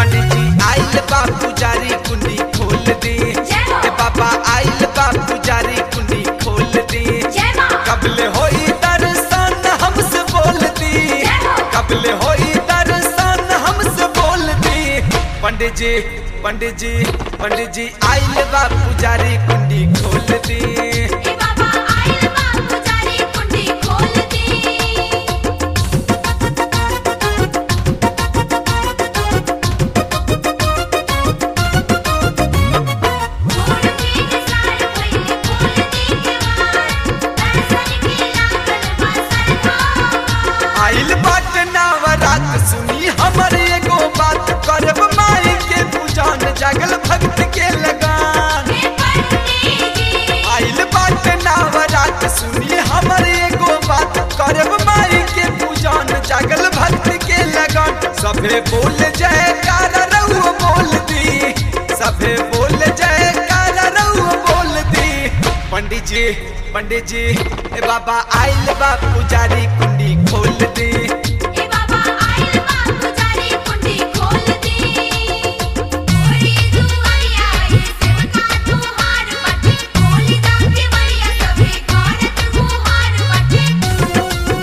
पंडित जी आइल बा पुजारी कुंडी खोल दे जय हो। ए बाबा आइल बा पुजारी कुंडी खोल दे जय माँ कबले होई दर्शन हमसे बोल दी जय हो। कबले होई दर्शन हमसे बोल दी पंडित जी पंडित जी पंडित जी आइल बा पुजारी कुंडी खोल दी ए बाबा आइल बा पुजारी कुंडी खोल दी छोड़ के निसार पहिले खोल दी केवाड़ दर्शन के लागल बा सरकार आइल बाट नवरात सुनी हमर एगो बात करब माई के पूजन जगल भक्त के लगान हे पंडित जी आइल बाट नवरात सुनी हमर एगो बात करब माई के पूजन जगल भक्त के लगान सभे बोल जय कार रहुआ बोल दी सभे बोल जय कार रहुआ बोल दी पंडित जी पंडित जी ए बाबा आइल बा पुजारी कुंडी खोल दी ए बाबा आइल बा पुजारी कुंडी खोल दी ओरी दुआरिया ये सेवका तुहार बाटे खोली दा के बड़िया सभे करत गुहार बाटे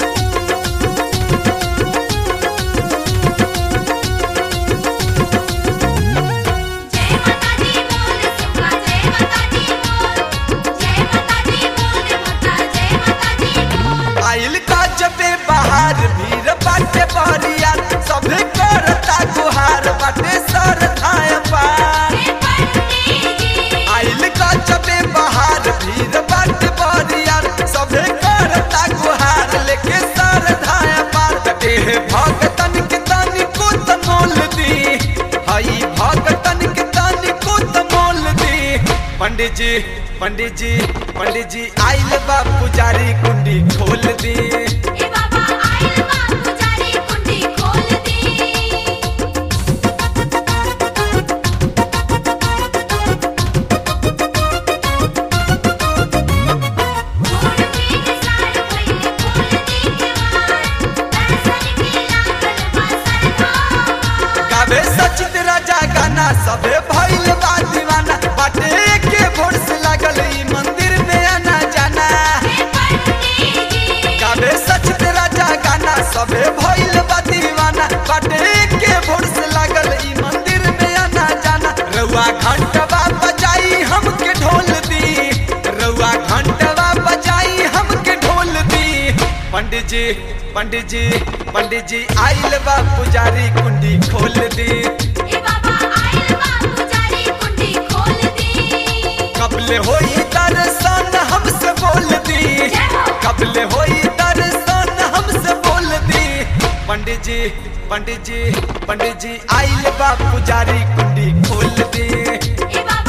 जय माता दी बोल सुखा जय माता दी बोल जय माता दी बोल माता जय माता दी बोल आइल का जबे बाहर भीड़ बाटे बहरिया सभे करता गुहार बाटे सर धाय पार हे पंडित जी आइल का जबे बाहर भीड़ बाटे बहरिया सभे करता गुहार लेके सर धाय पार देह भगतन के तनी को तमोल दी हई भगतन के तनी को तमोल दी पंडित जी पंडित जी पंडित जी आइल बा पुजारी कुंडी खोल दी ए बाबा आइल बा पुजारी कुंडी खोल दी छोड़ के निसार पहिले खोल दी केवाड़ दर्शन के लागल बा सरकार गावे सचित राजा गाना सबे भइल बा दीवाना बाटे के भोर से लागल ई मंदिर में आना जाना हे पंडित जी गावे सचित राजा गाना सबे भइल बा दीवाना बाटे के भोर से लागल ई मंदिर में आना जाना रउआ घंटवा बजाई हमके ढोल दी रउआ घंटवा बजाई हमके ढोल दी पंडित जी पंडित जी पंडित जी आइल बा पुजारी कुंडी खोल दी ए बाबा आइल बा पुजारी कुंडी खोल दी कबले होई दर्शन हमसे बोल दी जय हो। कबले होई दर्शन हमसे बोल दी पंडित जी पंडित जी पंडित जी आइल बा पुजारी कुंडी खोल दी ए बाबा